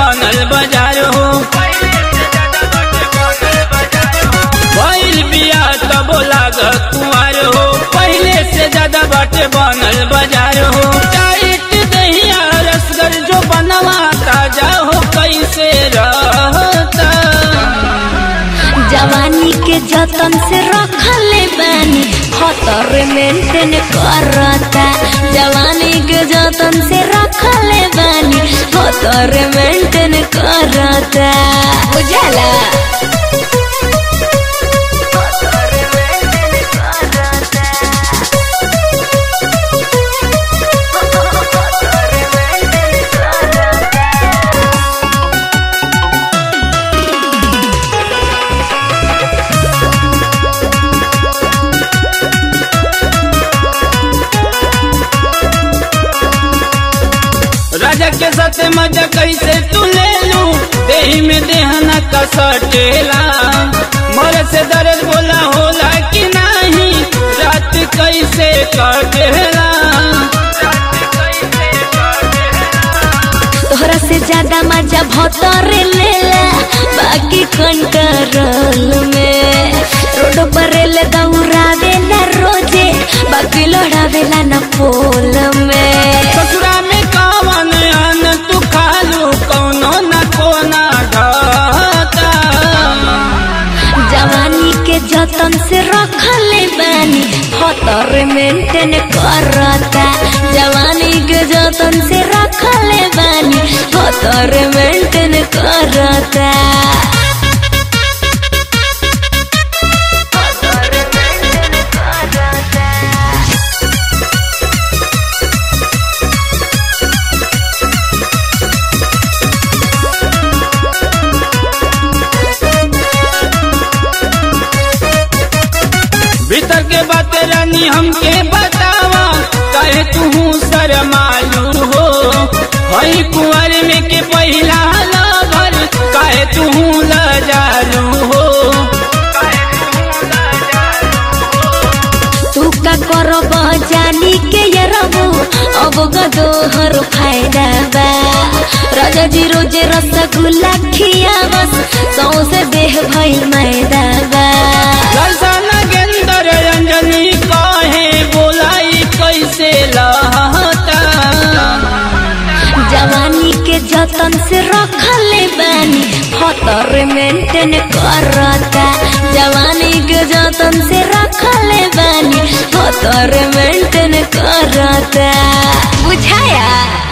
बनल बाजार हो भइल बिया तब लाग कुआर हो पहले से ज्यादा बाटे बनल बाजार हो टाइट दहिया रसगर जो बनवा ताजा हो कैसे रहता जवानी के जतन से रखले बानी खतर मेंटेन करता जवानी के जतन से रखले बानी खतर मेंटेन करता बुझला राजा के साथ मजा कैसे तू ले लू देही में देहना का सटेला मर से दर्द बोला होला कि नहीं रात कैसे कटेला तोहरा से ज्यादा मजा भतर लेला बाकी कंट्रोल में रोड पर ले दौड़ावे ना रोजे बाकी लड़ावेला ना पोल में ससुरा में कवन अन तू खालू कौनो न कोना ढाता जवानी के जतन से रखले बानी खतर मेंटेन करता जवानी के जतन से रखले बानी खतर मेंटेन करता भीतर के बात रानी हमके बतावा कहे तू शरमालू हो हई कुंवर में के पहिला लवर कहे तू लजालू हो तू का करब जानी के ये रबू अब गदोहर फायदा बा राजा जी रोजे रसगुल्ला खिया बस सौसे देह भइल मैदा बा दर्शन गेंदर अंजनी कहे बोलाई कैसे लहता जवानी के जतन से रखले बानी खतर मेंटेन करता जवानी के जतन से रखले बानी खतर मेंटेन करता बुझाया